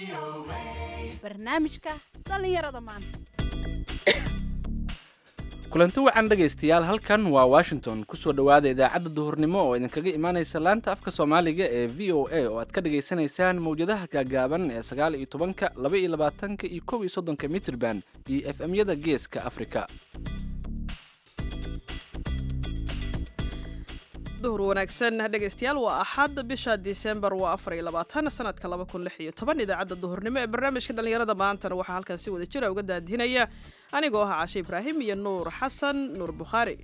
barnaamijka dhallinyarada maanta kulanti wacan dhegaystayaal halkan waa washington kusoo dhowaada idaacadda duhurnimo oo idinkaga imaanaysa laanta afka soomaaliga ee v o a oo aad ka dhagaysanaysaan mawjadaha gaagaaban ee sagaal iyo tobanka laba iyo labaatanka iyo kow iyo soddonka mitrban iyo f m-yada geeska afrika duhur wanaagsan dhegaystayaal waa axad bisha disembar waa afar iyo labaatan sanadka laba kun lix iyo toban idaacadda duhurnimo ee barnaamijka dhallinyarada maantana waxaa halkan si wada jira uga daadihinaya anigoo ah cashe ibraahim iyo nuur xasan nuur bukhaari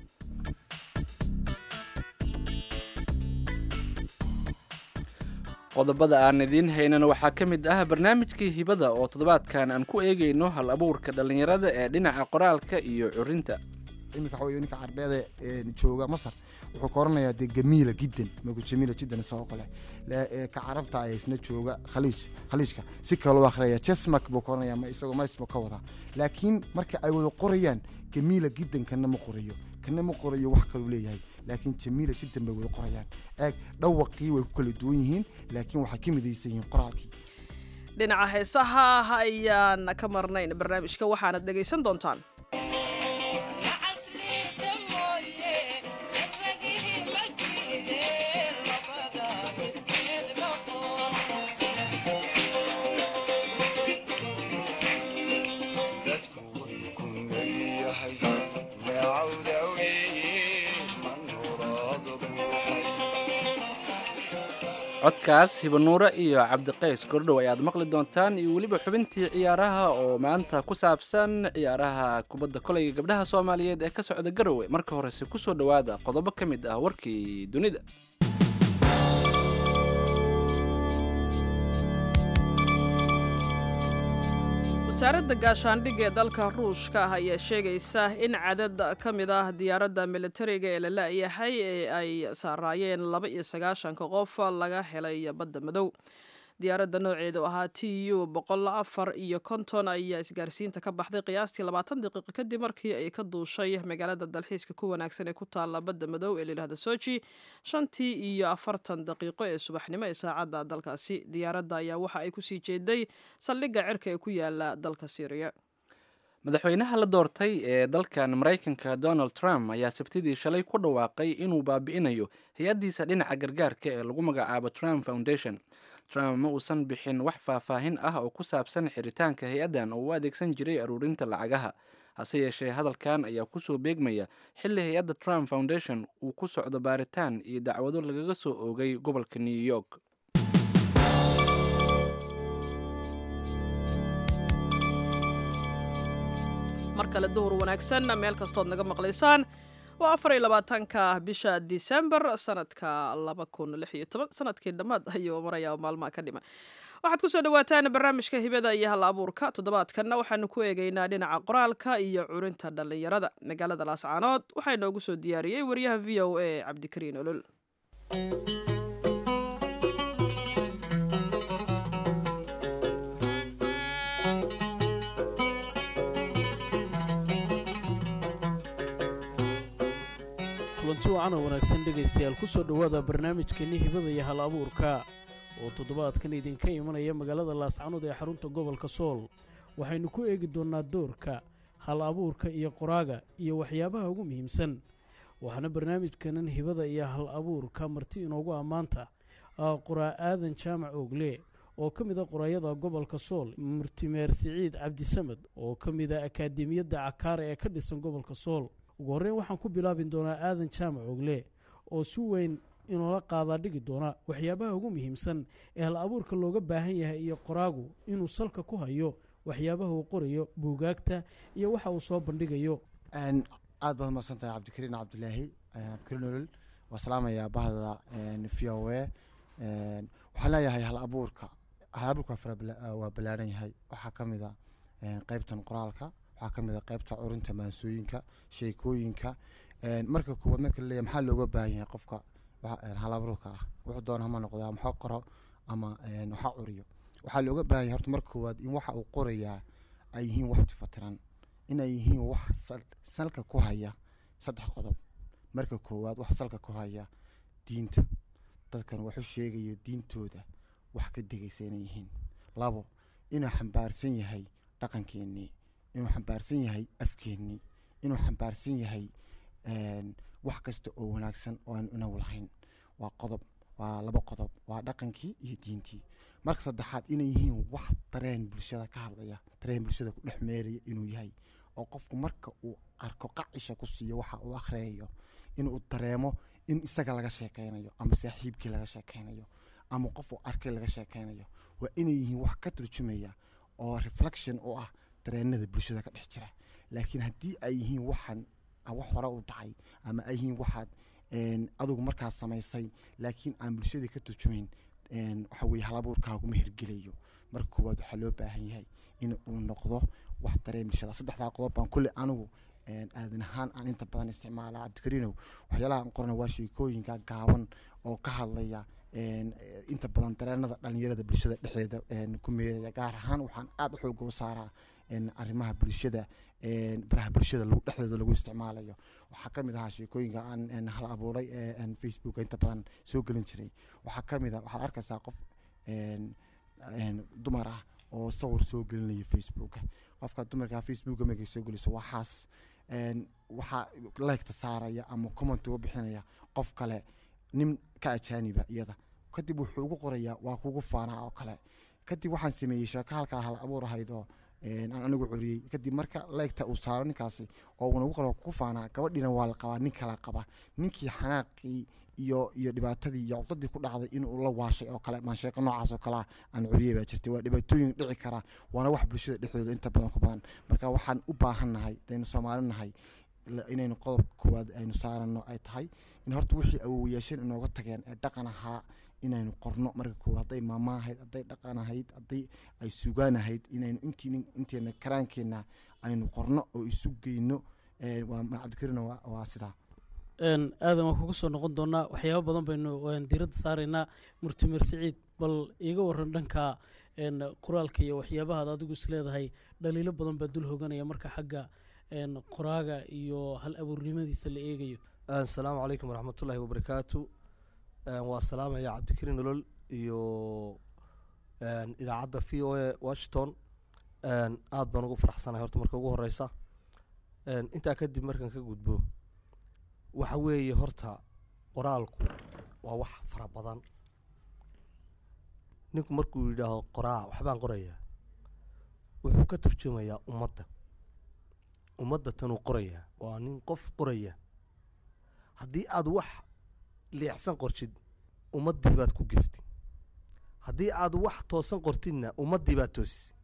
qodobada aan idiin haynana waxaa ka mid ah barnaamijkii hibada oo toddobaadkan aan ku eegayno hal abuurka dhallinyarada ee dhinaca qoraalka iyo curinta iminka waxa wey ninka carbeeda jooga masar wuxuu ka oranayaa dee gamiila jiddan magu jamiila jiddan isagoo kale ka carabta ayaa isna jooga khaliij khaliijka si kale loo akhriyaya jesmak buu ka oranayaa ma isagoo maismo ka wadaa laakiin marka ay wada qorayaan gamiila jiddan kana ma qorayo kana ma qorayo wax kaluu leeyahay laakiin jamiila jiddan bay wada qorayaan eeg dhawaqii way ku kala duwan yihiin laakiin waxay ka midaysan yihiin qoraalkii dhinaca heesaha ayaan ka marnayn barnaamijka waxaanad dhegaysan doontaan codkaas hibanuure iyo cabdiqays kordhow ayaad maqli doontaan iyo weliba xubintii ciyaaraha oo maanta ku saabsan ciyaaraha kubadda kolayga gabdhaha soomaaliyeed ee ka socda garowe marka horese kusoo dhowaada qodobo ka mid ah warkii dunida wasaaradda gaashaandhigga ee dalka ruushka ah ayaa sheegaysa in cadad ka mid ah diyaaradda militariga ee la la-yahay ee ay saaraayeen laba iyo sagaashanka qof laga helay badda madow diyaaradda nooceedu ahaa t u boqol afar iyo konton ayaa isgaarsiinta ka baxday qiyaastii labaatan daqiiqo kadib markii ay ka duushay magaalada dalxiiska ku wanaagsan ee ku taalla badda madow ee layidhahda soji shantii iyo afartan daqiiqo ee subaxnimo ee saacadda dalkaasi diyaaradda ayaa waxa ay kusii jeeday saldhigga cirka ee ku yaala dalka syriya madaxweynaha la doortay ee dalkan maraykanka donald trump ayaa sabtidii shalay ku dhawaaqay inuu baabi'inayo hay-addiisa dhinaca gargaarka ee lagu magacaabo trump foundation trump ma uusan bixin wax faahfaahin ah oo ku saabsan xiritaanka hay-addan oo u adeegsan jiray aruurinta lacagaha hase yeeshee hadalkan ayaa kusoo beegmaya xilli hay-adda trump foundation uu ku socdo baaritaan iyo dacwado lagaga soo oogay gobolka new york mar kale duhur wanaagsan meel kastood naga maqlaysaan waa afar iyo labaatanka bisha disembar sanadka laba kun lix iyo toban sanadkii dhammaad ayuu marayaa maalmaha ka dhima waxaad kusoo dhawaataan barnaamijka hibada iyo hal abuurka toddobaadkanna waxaanu ku eegaynaa dhinaca qoraalka iyo curinta dhallinyarada magaalada laascaanood waxaa inoogu soo diyaariyey wariyaha v o a cabdikariin olol kulanti wacan oo wanaagsan dhegaystayaal ku soo dhowaada barnaamijkeenni hibada iyo hal abuurka oo toddobaadkan idinka imanaya magaalada laascanood ee xarunta gobolka sool waxaynu ku eegi doonnaa doorka hal abuurka iyo qoraaga iyo waxyaabaha ugu muhiimsan waxaana barnaamijkanan hibada iyo hal abuurka marti inoogu ammaanta qoraa aadan jaamac oogle oo ka mid a qoraayada gobolka sool murtimeer siciid cabdisamed oo ka mid a akaademiyadda cakaare ee ka dhisan gobolka sool ugu horreyn waxaan ku bilaabin doonaa aadan jaamac ogle oo si weyn inoola qaadaa dhigi doona waxyaabaha ugu muhiimsan ee hal abuurka looga baahan yahay iyo qoraagu inuu salka ku hayo waxyaabaha uu qorayo buugaagta iyo waxa uu soo bandhigayo aad baad umaqsan tahay cabdikariin cabdilaahi cabdikariin olol waa salaamayaa bahda v o a waxaan leeyahay hal abuurka hal abuurka waa ballaaran yahay waxaa ka mid a qeybtan qoraalka waxaa ka mid a qeybta curinta maansooyinka sheekooyinka marka koowaad marka laleeyahy maxaa looga baahan yahay qofka halabuurka ah wuxuu doona hama noqdaa maxaa qoro ama waxa curiyo waxaa looga baahan yahay horta marka koowaad in waxa uu qorayaa ay yihiin wax tifatiran inay yihiin wax salka ku haya saddex qodob marka koowaad wax salka ku haya diinta dadkan waxu sheegayo diintooda wax ka degaysa inay yihiin labo inuu xambaarsan yahay dhaqankeennii inuu xambaarsan yahay afkeennii inuu xambaarsan yahay een, wax kasta oo wanaagsan oo aan inagu lahayn waa qodob waa laba qodob waa dhaqankii iyo diintii marka saddexaad inay yihiin wax dareen bulshada ka hadlaya dareen bulshada ku dhex meeraya inuu yahay oo qofku marka uu arko qacisha ku siiyo waxa uu akhriyayo inuu dareemo in isaga laga sheekeynayo ama saaxiibkii laga sheekeynayo ama qof uu arkay laga sheekeynayo waa inay yihiin wax ka turjumaya oo reflection u ah dareenada bulshada ka dhex jira laakiin haddii ay yihiin waxaan ah, wax hore u dhacay ama ay yihiin waxaad een, adigu markaas samaysay laakiin aan bulshadii ka turjumayn een, waxa weye halabuurkaaguma hirgelayo marka koowaad waxaa loo baahan yahay in uu noqdo wax dareen bulshada saddexdaa qodob baan kulle anigu een, aadan ahaan aan inta badan isticmaala cabdikariinow waxyaalaha aan qorana waa sheekooyinka gaaban oo ka hadlaya een, eh, inta badan dareenada dhalinyarada bulshada dhexdeeda een, ku meeraya gaar ahaan waxaan aada u xooga u saaraa een, arrimaha bulshada een, baraha bulshada lagu- dhexdooda lagu isticmaalayo waxaa ka mid ahaa sheekooyinka aan een, hal abuuray ee aan facebooka inta badan soo gelin jiray waxaa ka mid a waxaad arkaysaa qof een, een, dumar ah oo sawir soo gelinaya facebooka qofka dumarka facebooka markay soo geliso waxaas een, waxaa leegta saaraya ama comment uga bixinaya qof kale nin ka ajaaniba iyada kadib wuxuu ugu qorayaa waa kugu faanaa oo kale kadib waxaan sameeyey sheeko halkaa hal abuur ahayd oo een, aan anigu coriyey kadib marka leegta uu saaro ninkaasi oo uuna ugu qoro waa kugu faanaa gabadhiina waa la qabaa nin kala qaba ninkii xanaaqii iyo iyo dhibaatadii iyo cudadii ku dhacday inuu la waashay oo kale maan sheeko noocaas oo kalea aan curiyey baa jirtay waa dhibaatooyin dhici kara waana wax bulshada dhexdooda inta badan ku badan marka waxaan u baahannahay hadaynu soomaali nahay la- inaynu qodobka koowaad aynu saarano ay tahay in horta wixii awowayaasheen inooga tageen ee dhaqan ahaa inaynu qorno marka koowaad hadday maama ahayd hadday dhaqan ahayd hadday ay sugaan ahayd inaynu intiin inteena karaankeenna aynu qorno oo isu geyno ee, waa ma- cabdikariina waa, waa sidaa een aadan waan kuga soo noqon doonaa waxyaabo badan baynu waan diiradda saaraynaa murtimer siciid bal iiga waran dhanka een qoraalka iyo waxyaabahaad adigu is leedahay dhaliilo badan baa dul hoganaya marka xagga een qoraaga iyo hal abuurnimadiisa la eegayo asalaamu calaykum waraxmatullaahi wabarakaatu Een, waa salaamaya cabdikariin nolol iyo een, idaacadda v o a washington Een, aad baan ugu faraxsanahay horta marka ugu horeysa Een, intaa kadib markaan ka gudbo waxa weeye horta qoraalku waa wax fara badan ninku markuu yidhaaho qoraa waxbaan qorayaa wuxuu ka turjumayaa ummadda ummadda tanuu qorayaa waa nin qof qoraya haddii aad wax leexsan qortid ummaddii baad ku geftid haddii aad wax toosan qortidna ummaddii baad toosisay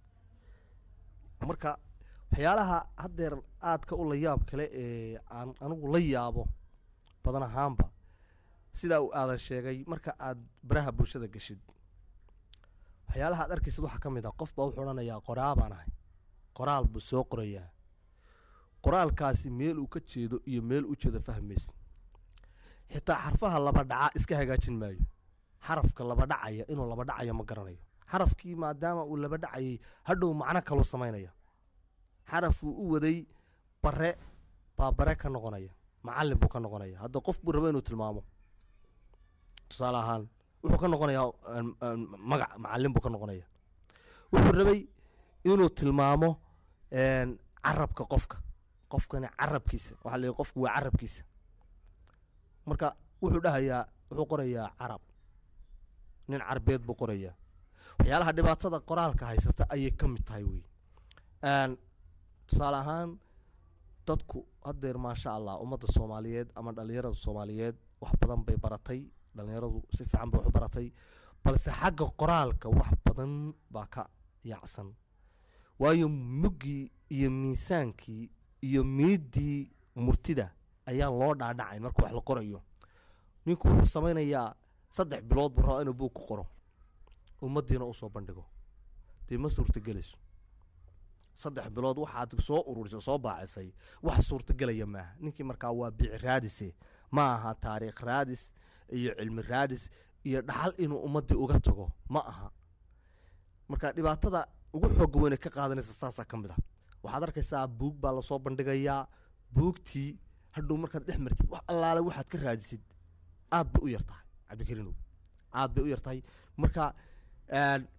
marka waxyaalaha haddeer aadka u la yaab kale ee aan anigu la yaabo badan ahaanba sidaa uu aadan sheegay marka aad baraha bulshada geshid waxyaalaha aad arkaysid waxaa ka mid ah qof baa wuxuu odhanayaa qoraa baan ahay qoraal buu soo qorayaa qoraalkaasi meel uu ka jeedo iyo meel u jeedo fahmaysid xitaa xarfaha laba dhaca iska hagaajin maayo xarafka laba dhacaya inuu laba dhacayo ma garanayo xarafkii maadaama uu laba dhacayay hadhow macno kaluu samaynaya xarafuu u waday bare baa bare ka noqonaya macallin buu ka noqonaya hadda qof buu raba inuu tilmaamo tusaale ahaan wuxuu ka noqonayaa een, een, magac macallin buu ka noqonaya wuxuu rabay inuu tilmaamo een, carabka qofka qofkani carabkiisa waxaa la yidhi qofku waa carabkiisa marka wuxuu dhahayaa wuxuu qorayaa carab nin carbeed buu qorayaa waxyaalaha dhibaatada qoraalka haysata ayay ka mid tahay wey Een, tusaale ahaan dadku haddeer maasha allah ummadda soomaaliyeed ama dhallinyarada soomaaliyeed wax badan bay baratay dhallinyaradu si fiican bay wax u baratay balse xagga qoraalka wax badan baa ka yaacsan waayo muggii iyo miisaankii iyo miiddii murtida ayaan loo dhaadhacayn marka wax la qorayo ninku wuxuu samaynayaa saddex bilood buu rabaa inuu buug ku qoro ummaddiina u soo bandhigo dee ma suurtagelayso saddex bilood waxaad soo ururisay soo baacisay wax suurtagelaya maaha ninkii markaa waa bici raadise ma aha taariikh raadis iyo cilmi raadis iyo dhaxal inuu ummaddii uga tago ma aha marka dhibaatada ugu xooga weyne ka qaadanaysa saasaa ka mid ah waxaad arkaysaa buug baa lasoo bandhigayaa buugtii hadhow markaad dhex martid wax allaale waxaad ka raadisid aad bay u yar tahay cabdikariinow aad bay u yar tahay marka een,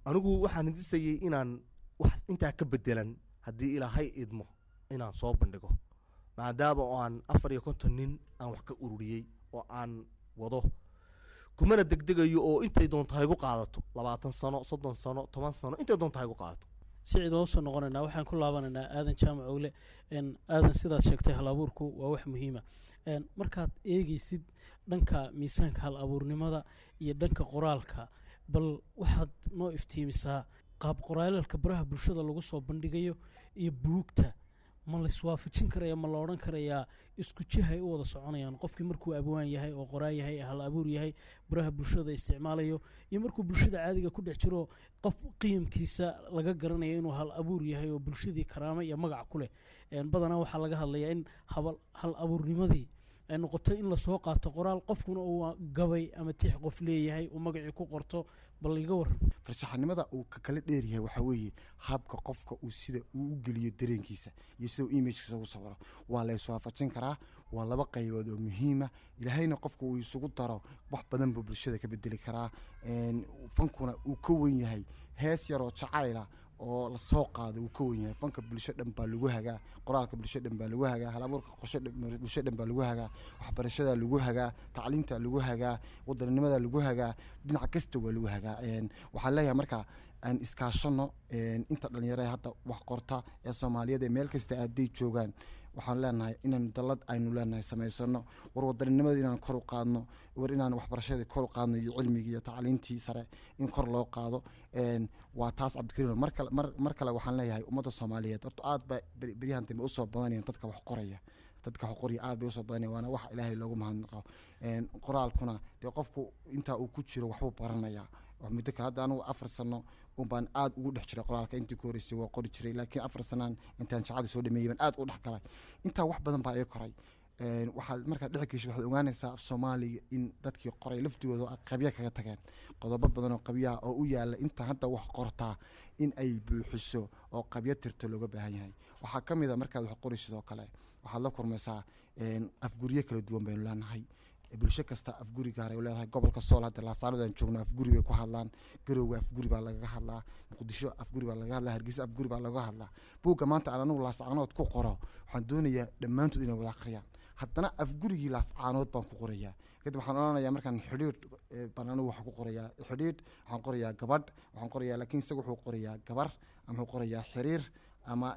anigu waxaan hindisayay inaan wax intaa ka bedelan haddii ilaahay idmo inaan soo bandhigo maadaama oo aan afar iyo konton nin aan wax ka ururiyey oo aan wado kumana degdegayo oo intay doonto haygu qaadato labaatan sano soddon sano toban sano intay doonto haygu qaadato sicid waan usoo noqonaynaa waxaan ku laabanaynaa aadan jaamac ogle n aadan sidaad sheegtay hal abuurku waa wax muhiima n markaad eegeysid dhanka miisaanka hal abuurnimada iyo dhanka qoraalka bal waxaad noo iftiimisaa qaab qoraalalka baraha bulshada lagu soo bandhigayo iyo buugta ma laiswaafajin karaya ma la odhan karayaa isku jihay u wada soconayaan qofkii markuu abwaan yahay oo qoraa yahay hal abuur yahay baraha bulshada isticmaalayo iyo markuu bulshada caadiga ku dhex jiro qof qiimkiisa laga garanayo inuu hal abuur yahay oo bulshadii karaamo iyo magac ku leh badanaa waxaa laga hadlayaa in habal hal abuurnimadii ay noqoto in lasoo qaato qoraal qofkuna uu gabay ama tix qof leeyahay uu magacii ku qorto bal iga waran farshaxanimada uu ka kala dheeryahay waxaa weeye habka qofka uu sida uu u geliyo dareenkiisa iyo sida uu imagkiisa ugu sawiro waa la iswaafajin karaa waa laba qaybood oo muhiima ilaahayna qofka uu isugu daro wax badan buu bulshada ka bedeli karaa fankuna uu ka wen yahay hees yaroo jacayla oo lasoo qaado uu ka wen yahay fanka bulsho dhan baa lagu hagaa qoraalka bulsho dhan baa lagu hagaa halabuurka qorsho bulsho dhan baa lagu hagaa waxbarashada lagu hagaa tacliinta lagu hagaa wadaninimada lagu hagaa dhinac kasta waa lagu hagaa waxaan leeyahay marka aan iskaashano inta dhalinyarada hadda wax qorta ee soomaaliyeed ee meel kasta hadday joogaan waxaan leenahay inaan dalad aynu leenahay samaysano war wadaninimada inaan kor u qaadno war inaan waxbarashadii kor u qaadno iyo cilmigii iyo tacliintii sare in kor loo qaado waa taas cabdikariim mar kale mar mar kale waxaan leeyahay ummadda soomaaliyeed horta aad ba beryahan dambe usoo badanayaan dadka wax qoraya dadka wax qoraya aad bay usoo badanaya waana wax ilaahay loogu mahadnaqo qoraalkuna dee qofku intaa uu ku jiro waxbuu baranayaa muddo kale hadda anugu afar sano unbaan aad ugu dhex jiray qoraalka intii ku horeysay waa qori jiray laakiin afar sanaan intaan shacada soo dhameeyey baan aad u dhex galay intaa wax badan baa ii koray waxaad markaad dhex gesho waxaad ogaanaysaa af soomaaliga in dadkii qoray laftigooda qabya kaga tageen qodobo badan oo qabyaha oo u yaala intaan hadda wax qortaa in ay buuxiso oo qabyo tirto looga baahan yahay waxaa ka mid a markaad wax qori sidoo kale waxaad la kurmaysaa afguryo kala duwan baynu leenahay bulsho kasta afguri gaaray leedahay gobolka sool hadda laasaanadaan joogno afguri bay ku hadlaan garowga afguri baa lagaga hadlaa muqdisho afguri baa lagaga hadlaa hargeysa afguri baa lagaga hadlaa buugga maanta aan anigu laascaanood ku qoro waxaan doonayaa dhammaantood inay wada akhriyaan haddana afgurigii laascaanood baan ku qorayaa kadib waxaan odhanayaa markaan xidhiidh baan anigu waxaan ku qorayaa xidhiidh waxaan qorayaa gabadh waxaan qorayaa laakiin isaga wuxuu qorayaa gabar ama wuxuu qorayaa xiriir ama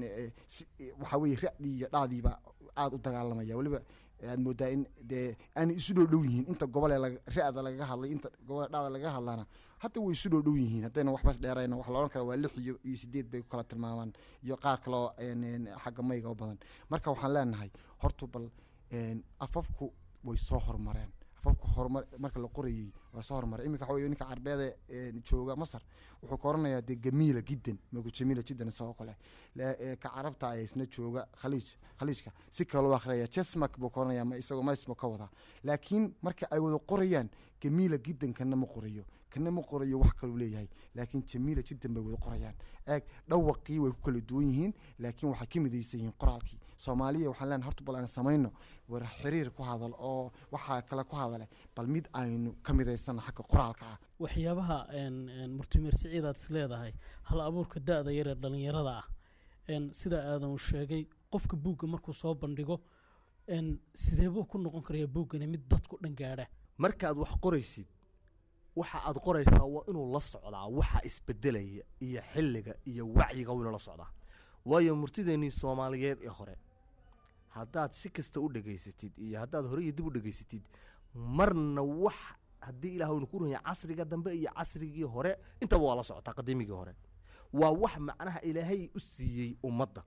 waxaa weeye ra'dii iyo dhacdiiba aada u dagaalamaya weliba aad moodaa in dee aanay isu dhow dhow yihiin inta gobolee ra-da lagaga hadlay inta gobole dhacda lagaga hadlaana hadda way isu dhow dhow yihiin haddayna waxbas dheerayna waxa la odhan kara waa lix iyo iyo sideed bay ku kala tilmaamaan iyo qaar kaloo xagga mayga u badan marka waxaan leenahay horta bal afafku way soo horumareen afafku horumar marka la qorayey waa soo horumaray iminka waxa wey ninka carbeede jooga masar wuxuu ka oranayaa dee gamiila jiddan markuu jamiila jiddan isagoo kale ka carabta ayaa isna jooga khaliij khaliijka si kaloo akhriyaya jesmak buu ka oranayaa ma isagoo maismo ka wada laakiin marka ay wada qorayaan gamiila jiddan kana ma qorayo kana ma qorayo wax kaluu leeyahay laakiin jamiila jiddan bay wada qorayaan eeg dhawaqii way ku kala duwan yihiin laakiin waxay ka midaysan yihiin qoraalkii soomaaliya waxaan leenahay horta bal aan samayno war xiriir ku hadal oo waxaa kale ku hadale bal mid aynu ka midaysana xagga qoraalka ah waxyaabaha murtimeer siciid aad is leedahay hal abuurka da-da yaree dhallinyarada ah sida aadan uu sheegay qofka buugga markuu soo bandhigo sideebuu ku noqon karaya buuggani mid dadku dhan gaadha markaad wax qoraysid waxa aad qoraysaa waa inuu la socdaa waxa isbedelaya iyo xilliga iyo wacyiga waa inuu la socdaa waayo murtideennii soomaaliyeed ee hore haddaad si kasta u dhegaysatid iyo haddaad hore iyo dib u dhegaysatid marna wax haddii ilaah unu ku runya casriga dambe iyo casrigii hore intaba waa la socotaa qadiimigii hore waa wax macnaha ilaahay u siiyey ummadda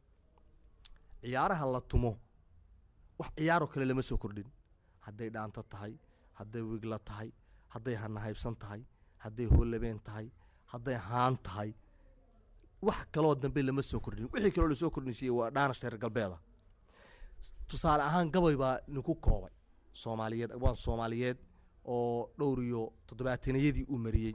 ciyaaraha la tumo wax ciyaaroo kale lama soo kordhin hadday dhaanto tahay hadday wigla tahay hadday hanahaybsan tahay hadday hoolabeen tahay hadday haan tahay wax kaloo dambe lama soo kordhin wixii kaloo lasoo kordhinsiiyey waa dhaanash reer galbeeda tusaale ahaan gabay baa ninku koobay soomaaliyeed waan soomaaliyeed oo dhowr iyo toddobaataniyadii uu mariyey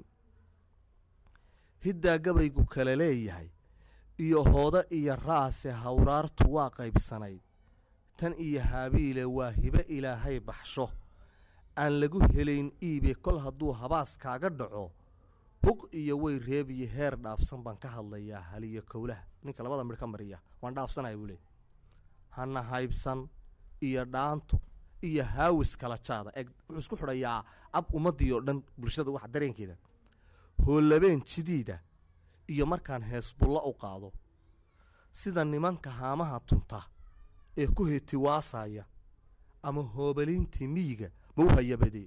hiddaa gabaygu kale leeyahay iyo hoodo iyo raase hawraartu waa qaybsanayd tan iyo haabiile waa hibe ilaahay baxsho aan lagu helayn iibe kol hadduu habaas kaaga dhaco hug iyo way reebiyo heer dhaafsan baan ka hadlayaa haliyo kowlaha ninka labada midh ka mariya waan dhaafsanaya buu leey hana haybsan iyo dhaanto iyo haawis kala jaada eg wuxuu isku xidhayaa ab ummaddii oo dhan bulshada waxa dareenkeeda hoolabeen jidiida iyo markaan heesbulla u qaado sida nimanka haamaha tunta ee ku hetiwaasaya ama hoobaliintii miyiga ma u hayabadey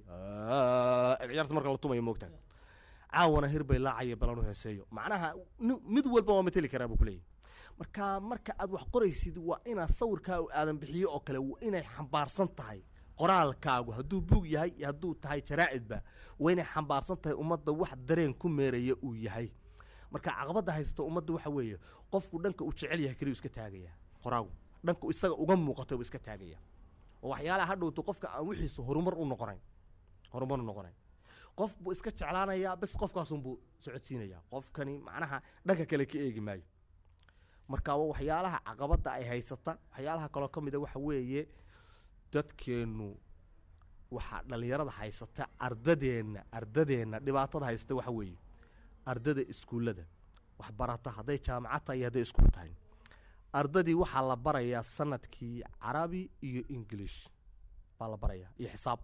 ciyaarta marka la tumayo moogtaa caawana hirbay laacaya balan u heeseeyo macnaha ni- mid walba waa mateli karaa buu kuleeyahy marka marka aad wax qoraysid waa inaad sawirkaa u aadan bixiyo oo kale waa inay xambaarsan tahay qoraalkaagu hadduu buug yahay iyo hadduu tahay jaraa'idba waa inay xambaarsan tahay ummadda wax dareen ku meeraya uu yahay marka caqabadda haysta ummadda waxa weeye qofku dhanka uu jecel yahay keliyu iska taagaya qoraagu dhanka isaga uga muuqato buu iska taagaya oo waxyaalaha hadhowto qofka aan wixiisu horumar u noqonayn horumar u noqonayn qof buu iska jeclaanayaa bes qofkaasunbuu socodsiinayaa qofkani macnaha dhanka kale ka eegi maayo marka waa waxyaalaha caqabadda ay haysata waxyaalaha kaloo ka mida waxa weeye dadkeennu waxaa dhallinyarada haysata ardadeenna ardadeenna dhibaatada haysata waxa weeye ardada iskuullada waxbarata hadday jaamacad tahay iyo hadday iskuul tahay ardadii waxaa la barayaa sanadkii carabi iyo ingilish baa la barayaa iyo xisaab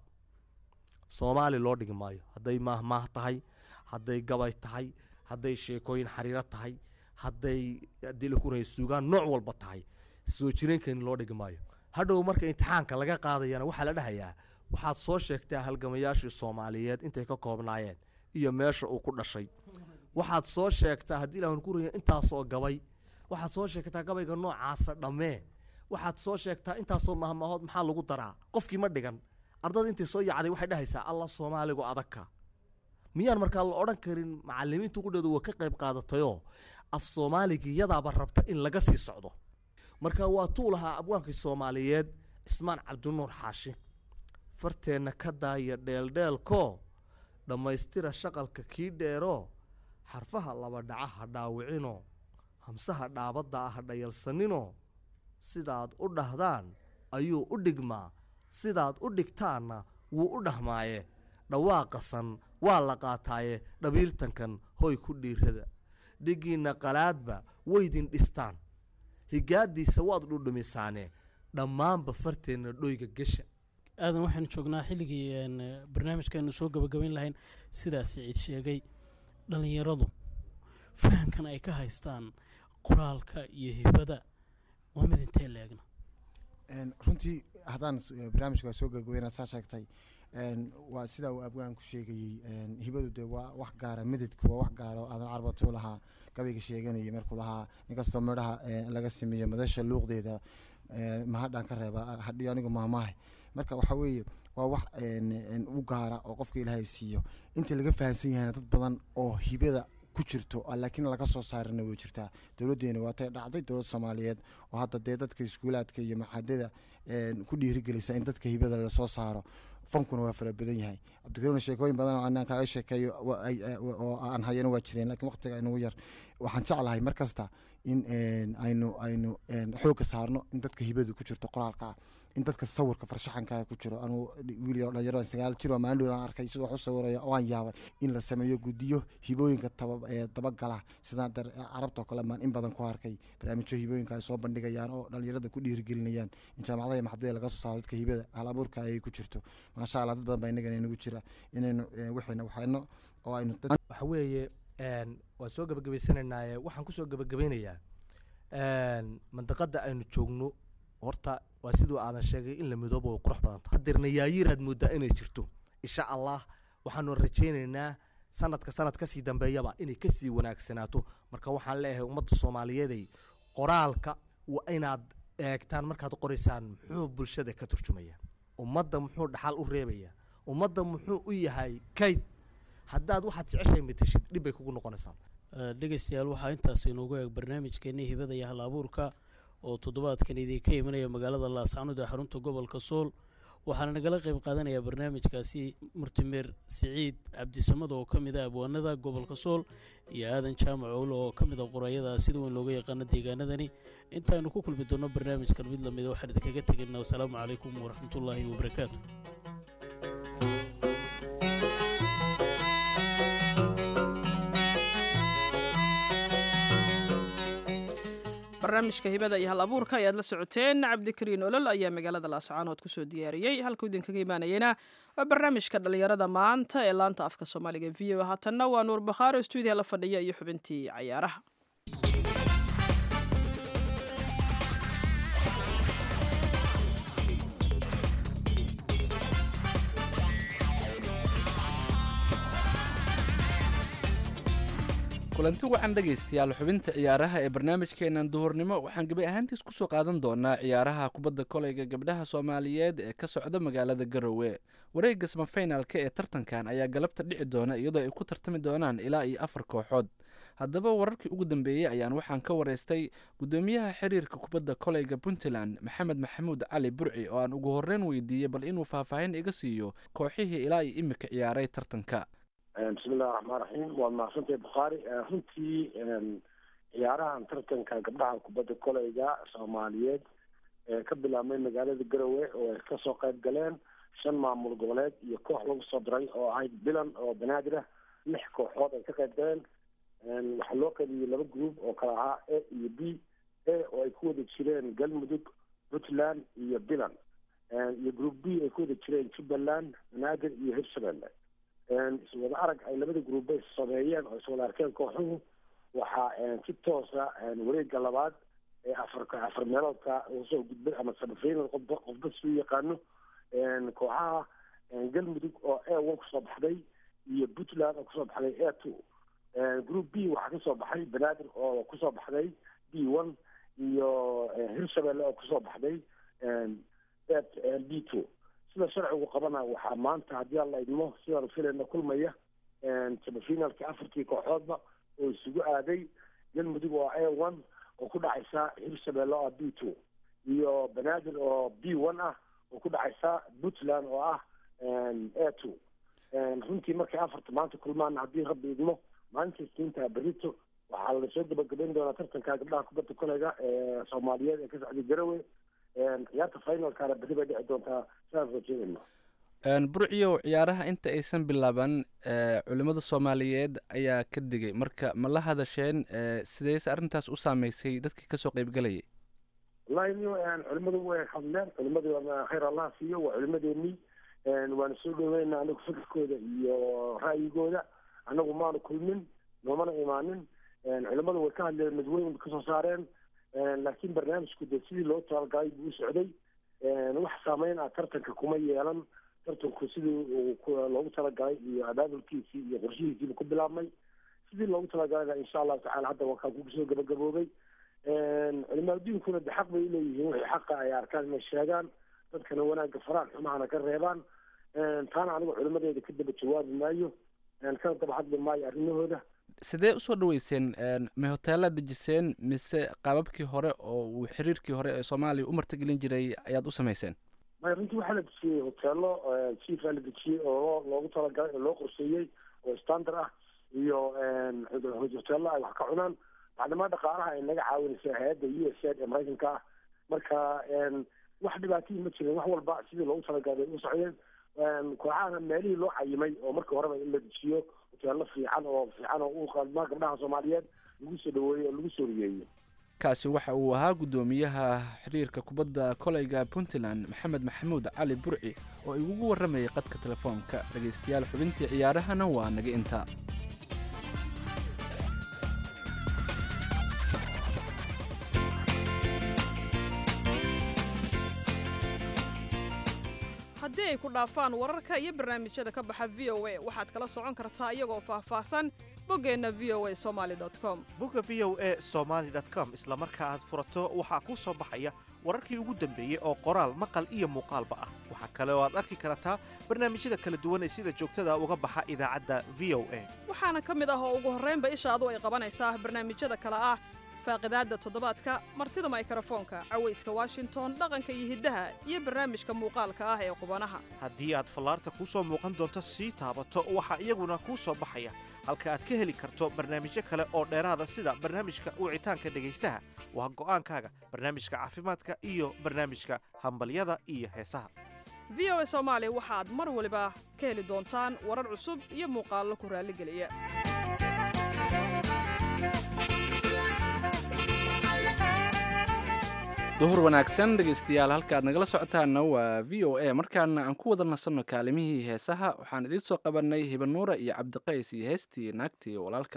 soomaali loo dhigi maayo hadday maahmaah tahay hadday gabay tahay hadday sheekooyin xariiro tahay hadday haddii la kunaya suugaan nooc walba tahay soo jireenkeeni loo dhigi maayo hadhow marka imtixaanka laga qaadayana waxaa la dhahayaa waxaad soo sheegtaa halgamayaashii soomaaliyeed intay ka koobnaayeen iyo meesha uu ku dhashay waxaad soo sheegtaa haddii ilaahan ku raya intaasoo gabay waxaad soo sheegtaa gabayga noocaasa dhammee waxaad soo sheegtaa intaasoo mahmahood maxaa lagu daraa qofkii ma dhigan ardada intay soo yacday waxay dhahaysaa alla soomaaligu adagka miyaan markaa la odhan karin macalimiintu qudheedu waa ka qayb qaadatayoo af soomaaligii yadaaba rabta in laga sii socdo marka waa tuu lahaa abwaankii soomaaliyeed cismaan cabdinuur xaashi farteenna ka daaya dheeldheelkoo dhammaystira shaqalka kii dheeroo xarfaha laba dhaca ha dhaawicinoo hamsaha dhaabadda ah ha dhayalsaninoo sidaad u dhahdaan ayuu u dhigmaa sidaad u dhigtaanna wuu u dhahmaaye dhawaaqasan waa la qaataaye dhabiiltankan hoy ku dhiirada dhigiinna qalaadba waydin dhistaan higaaddiisa waad dhudhumisaane dhammaanba farteenna dhoyga gesha aadan waxaynu joognaa xilligii een, barnaamijkaaynu soo gabagabayn lahayn sidaa siciid sheegay dhallinyaradu fahamkan ay ka haystaan qoraalka iyo hibada waa mid intee leegna Een, runtii haddaan s- eh, barnaamijka soo gabagabeyna saa sheegtay een, waa sidaa uu abwaanku sheegayey een, hibadu dee waa wax gaara mididku waa wax gaara oo aadan carbatuu lahaa gabayga sheeganayay markuu lahaa inkastoo midhaha eh, laga sameeyo madasha luuqdeeda eh, mahadhaan ka reeba hadhiyo anigu maamaahay marka waxaa weeye waa wax een, een, u gaara oo qofka ilaahay siiyo inta laga fahamsan yahayna dad badan oo hibada ku jirto ah, laakiin laga soo saarina way jirtaa dowladdeena waatay dhacday dowlad soomaaliyeed oo hadda dee dadka iskuulaadka iyo maxadada een, ku dhiirigelisa in dadka hibada lasoo saaro fankuna waa fara badan yahay cabdikariimna sheekooyin badan oo anaan kaaga sheekeeyo wa- ay- ay- oo aan hayana waa jireen laakiin waqtiga inagu yar waxaan jeclahay mar kasta in een, aynu aynu een, xoogga saarno in dadka hibadu ku jirto qoraalka ah in dadka sawirka farshaxanka ku jiro anuu wiil yaro dhalinyaro sagaal jir oo maalin aan arkay sidoo wax u sawiraya waan yaabay in la sameeyo guddiyo hibooyinka taba ee dabagala sidaan dar carabta oo kale maan in badan ku arkay barnaamijyo hibooyinka ay soo bandhigayaan oo dhalinyarada ku dhiirigelinayaan in jaamacadaha iyo maxadada laga soo saaro dadka hibada hal abuurka ay ku jirto maasha allah dad badan baa inagana inagu jira inaynu eh, wixiina waxayno oo aynu dad waxa weeye een, waan soo gebagabaysanaynaye waxaan kusoo gebagabaynayaa een, mandaqada aynu joogno horta waa siduu aadan sheegay in la midoobo way qurux badan tahay hadeerna yaayiraad moodaa inay jirto insha allah waxaanu rajaynaynaa sanadka sanad kasii dambeeyaba inay kasii wanaagsanaato marka waxaan leeyahay ummadda soomaaliyeeday qoraalka waa inaad eegtaan markaad qoraysaan muxuu bulshada ka turjumaya ummadda muxuu dhaxal u reebaya ummadda muxuu u yahay kayd haddaad waxaad jeceshahay mateshid dhib bay kugu noqonaysaa Eh, dhegeystayaal waxaa intaas inoogu eeg barnaamijkeennii hibada iyo hal abuurka oo toddobaadkan idinka imanaya magaalada laascanood ee xarunta gobolka sool waxaana nagala qayb qaadanaya barnaamijkaasi murtimeer siciid cabdisamad oo ka mid ah abwaanada gobolka sool iyo aadan jaamac owlo oo ka mid a qorayada sida weyn looga yaqaano deegaanadani intaaynu ku kulmi doonno barnaamijkan mid lamida waxaan idinkaga tegaynaa wasalaamu calaykum waraxmatullaahi wabarakaatu barnaamijka hibada iyo hal abuurka ayaad la socoteen cabdikariin olol ayaa magaalada laascaanood kusoo diyaariyey halkuu idinkaga imaanayena waa barnaamijka dhallinyarada maanta ee laanta afka soomaaliga v o haatanna waa nuur bakhaaro stuudiya la fadhiya iyo xubintii cayaaraha kulanti wacan dhegaystayaal xubinta ciyaaraha ee barnaamijkeenan duhurnimo waxaan gebi ahaantiis kusoo qaadan doonaa ciyaaraha kubadda koleyga gabdhaha soomaaliyeed ee ka socda magaalada garowe wareegga samafinaalka ee tartankan ayaa galabta dhici doona iyadoo ay ku tartami doonaan ilaa iyo afar kooxood haddaba wararkii ugu dambeeyey ayaan waxaan ka wareystay guddoomiyaha xiriirka kubadda koleyga puntland maxamed maxamuud cali burci oo aan ugu horreyn weydiiyey bal inuu faahfaahin iga siiyo kooxihii ilaa iyo imika ciyaaray tartanka bismillahi raxmaan raxiim waad mahadsantahay bukhaari runtii ciyaarahan tartanka gabdhaha kubadda koleyga soomaaliyeed ee ka bilaabmay magaalada garowe oo ay kasoo qayb galeen shan maamul goboleed iyo koox lagu soo diray oo ahayd bilan oo banaadir ah lix kooxood ay ka qayb galeen waxaa loo qaybiyey laba group oo kala ahaa a iyo b a oo ay ku wada jireen galmudug puntland iyo bilan iyo group b ay ku wada jireen jubbaland banaadir iyo hirshabelle iswada arag ay labada gruuba sameeyeen oo iswada arkeen kooxuhu waxaa si toosa wareega labaad ee afar afar meeloodka usoo gudbay ama samafinal qofba qofba suu yaqaano kooxaha galmudug oo a one kusoo baxday iyo puntland oo kusoo baxday a two group b waxaa kasoo baxay banaadir oo kusoo baxday b one iyo hirshabelle oo kusoo baxday b two sida sharcigu qabana waxaa maanta haddii aan la idmo sidaan filayna kulmaya samafinalka afartii kooxoodba oo isugu aaday galmudug oo a one oo ku dhacaysa hirshabelle oo ah b two iyo banaadir oo b one ah oo ku dhacaysa puntland oo ah a two runtii markay afarta maanta kulmaan haddii rabbi idmo maalinta isniinta berito waxaa lasoo gabagabayn doonaa tartanka gabdhaha kubadda koleyga ee soomaaliyeed ee ka socday garowe ciyaarta finalkana berri bay dhici doontaa sidaan rajeedayna burciyow ciyaaraha inta aysan bilaaban culimmada soomaaliyeed ayaa ka digay marka ma la hadasheen sideyse arrintaas u saameysay dadkii kasoo qeybgalayay wallahi culimadu way hadleen culimadu khayr allah siiyo waa culimadeenii waana soo dhaweyna anagu fikirkooda iyo ra'yigooda anagu maanu kulmin noomana imaanin culimadu way ka hadleen madweyn kasoo saareen laakiin barnaamijku de sidii loo talagalay buu u socday wax saameyn ah tartanka kuma yeelan tartanku sidii loogu talagalay iyo abaabulkiisii iyo qorshihiisiiba ku bilaabmay sidii loogu talagalayna insha allahu tacala hadda waa kaa kusoo gabagaboobay culimaaduinkuna de xaq bay uleeyihiin wixii xaqa ay arkaan inay sheegaan dadkana wanaagga faraan xumahana ka reebaan taana anigu culimadeeda ka daba jawaabi maayo kana daba hadli maayo arrimahooda sidee usoo dhaweyseen ma hoteelaad dejiseen mise qaababkii hore oo uu xiriirkii hore ee soomaaliya u martigelin jiray ayaad u samayseen maya runtii waxaa la dejiyey hoteelo chiefaa la dejiyey oo loogu talagalay oo loo qorsheeyey oo standard ah iyo hoteelo ay wax ka cunaan maclimaa dhaqaalaha ay naga caawinaysa hay-adda u s aid ee maraykanka ah marka wax dhibaatihii ma jirin wax walba sidii loogu talagalay bay u socdeen kooxahana meelihii loo cayimay oo markii horeba in la dejiyo hoteelo fiican oo fiican oo u qalmaa gabdhaha soomaaliyeed lagu soo dhaweeyey oo lagu soo riyeeyey kaasi waxa uu ahaa guddoomiyaha xiriirka kubadda koleyga puntland maxamed maxamuud cali burci oo igugu warramayay qadka telefoonka dhegaystayaal xubintii ciyaarahana waa naga intaa haddii ay ku dhaafaan wararka iyo barnaamijyada ka baxa v o a waxaad kala socon kartaa iyagoo faahfaahsan boggeenna v o a somaali com bogga v o e somaali com isla marka aad furato waxaa kuu soo baxaya wararkii ugu dambeeyey oo qoraal maqal iyo muuqaalba ah waxaa kale oo aad arki kartaa barnaamijyada kala duwan ee sida joogtada uga baxa idaacadda v o a waxaana ka mid ah oo ugu horraynba ishaadu ay qabanaysaa barnaamijyada kale ah faaqidaadda toddobaadka martida maykarafoonka cawayska washington dhaqanka iyo hiddaha iyo barnaamijka muuqaalka ah ee qubanaha haddii aad fallaarta kuu soo muuqan doonto sii taabato waxaa iyaguna kuu soo baxaya halka aad ka heli karto barnaamijyo kale oo dheeraada sida barnaamijka wicitaanka dhegaystaha waa go'aankaaga barnaamijka caafimaadka iyo barnaamijka hambalyada iyo heesaha v o a soomaali waxaad mar waliba ka heli doontaan warar cusub iyo muuqaallo ku raalligeliya duhur wanaagsan dhegaystayaal halkaad nagala socotaana waa v o a markaana aan ku wada nasanno kaalimihii heesaha waxaan idiin soo qabanay hibanuura iyo cabdiqays iyo heestii naagtii walaalka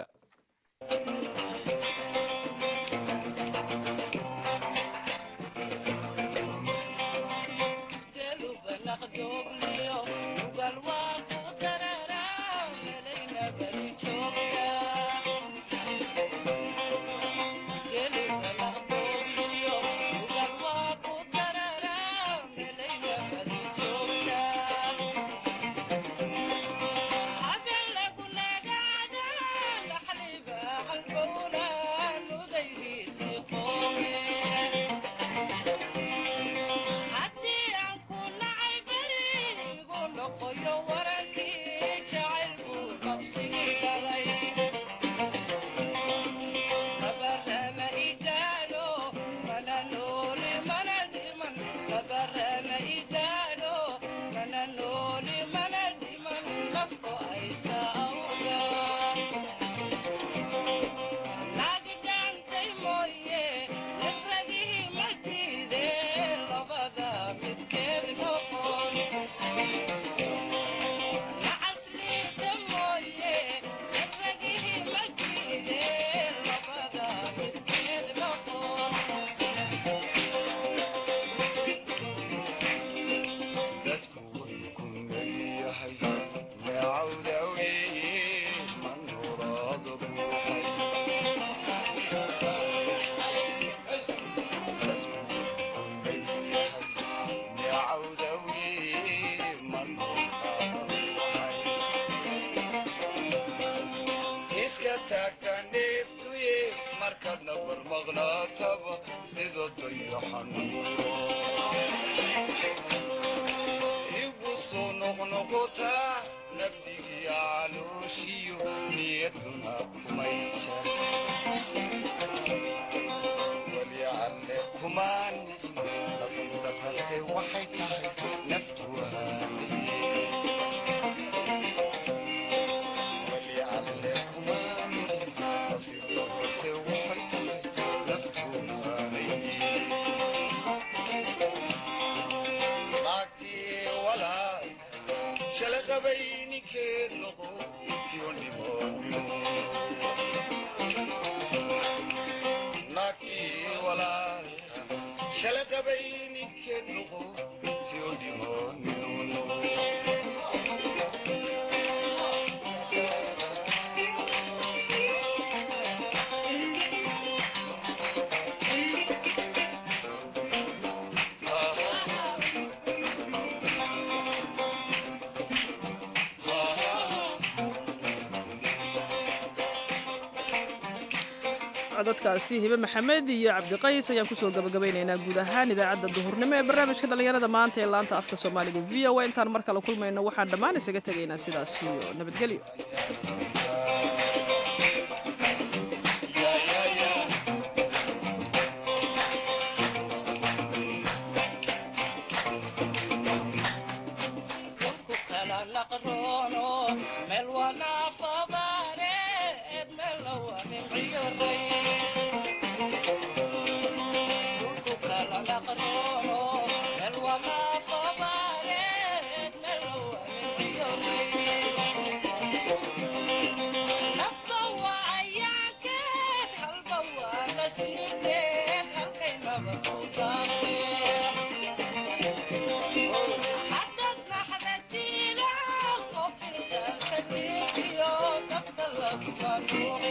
codadkaasi hibe maxamed iyo cabdiqays ayaan kusoo gabagabaynaynaa guud ahaan idaacadda duhurnimo ee barnaamijka dhallinyarada maanta ee laanta afka soomaaliga v o a intaan mar kale kulmayno waxaan dhammaan isaga tegaynaa sidaas iyo nabadgelyo Thank you.